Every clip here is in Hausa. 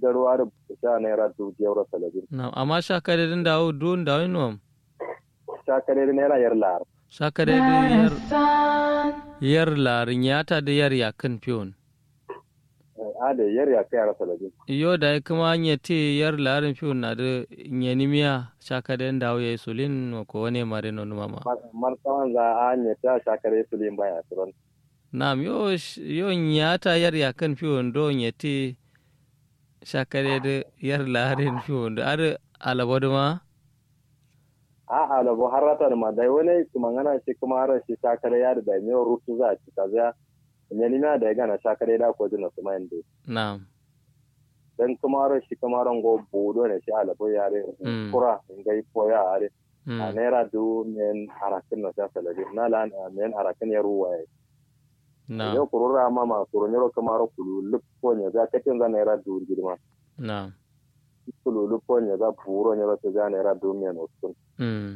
darwa da sha naira dubu jewar talabin na amma shakare din dawo dun dawo nom sha kare da naira yar lar shakare din yar yar larin yata da yar yakan fiyon a da yar ya kai yara talabin iyo da kuma nye te yar larin fiyon na da nyenimiya shakare din dawo yayi sulin ko wani mare no mama martawan za a ne ta sha kare su lin baya turon nam yo yo nyata yar yakan fiyon do nyete shakare da yar larin fiyon da ar alabadu ma a alabo har rata da ma dai wani kuma ngana shi kuma har shi sha kare ya da ne rutu za a ci ta za ne ni na da ya gana sha kare da ko jina su mai inde na'am dan kuma har shi kuma ran go bodo ne shi alabo ya re Mm. kura ngai poya are a mm. naira du men harakin na sha talabi na lan men harakin ya ruwa ya na'am yau kurura ma ma kuro nyoro kuma ro kulu lup ko nya za katin za naira du girma na'am kulu lup ko nya za buro nyoro ta za naira du men usun mm.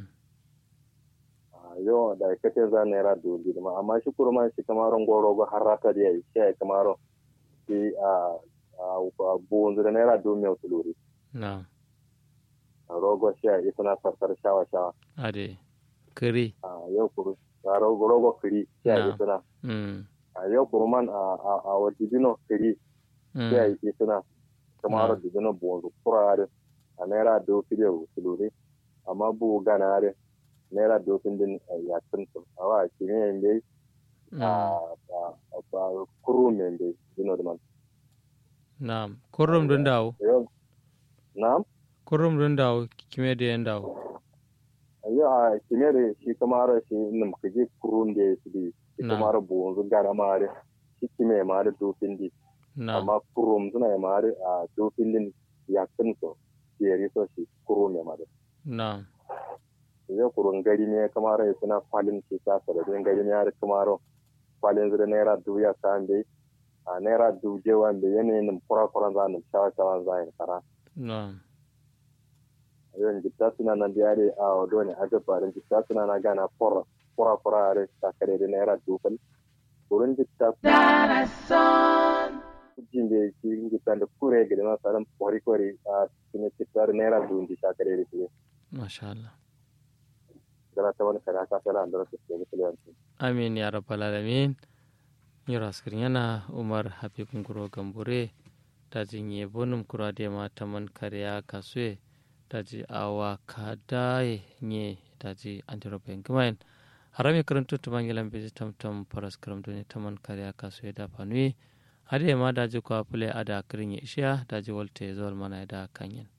yo da katin za naira du girma amma shi kurma shi kamaron goro go harata da yayi shi kamaron shi a a bunzu da naira du men tuluri na'am rogo shi ya isana sarkar shawa shawa ade kiri a yau kuru a rogo rogo kiri shi ya Na. isana mm. a yau kurman a a a wadidino kiri shi ya mm. isana kamaro Na. didino bunzu kurare a naira du kiri tuluri amma bu ganare naira du din ya tuntu awa kimi dai mm. a a a kuru men dai dino da man na'am kurrum dun dawo yau na'am kurrum dun dawo kime da yan dawo yau a kimi da shi kamaro shi nim kaje kurun da shi di shi Na. kamaro bunzu gana mare shi kime mare du di na'am amma kurum suna yi mare a du din ya tuntu yeri so shi kuru ne mare na'am yau kurun gari ne kamaro ya suna falin shi ta sarari gari ne har kamaro falin zira naira du ya sa dai a naira du je wanda yanayin kura kura za ni shawa shawa za ni kara na'am yon jitta suna nan da yare a wado ne aga barin jitta suna na gana fora fora fora are ta kare da naira dubal wurin jitta jin da shi jitta da kure gida na saran kori kori a cikin jitta da naira dubal ta kare da shi masha Allah gara ta wani kare ka sala da su ke musulunci amin ya rabbal alamin yura askirin yana umar habib nguro gambure daji nye bonum kura de ma taman kariya kasue daji awa kadaye nye daji antirope ngmain harami karantu tumangilan beji tamtam paras karam duni taman kariya kasue da panui hade ma daji ko apule ada kirin ya isha daji wolte zol mana da kanyen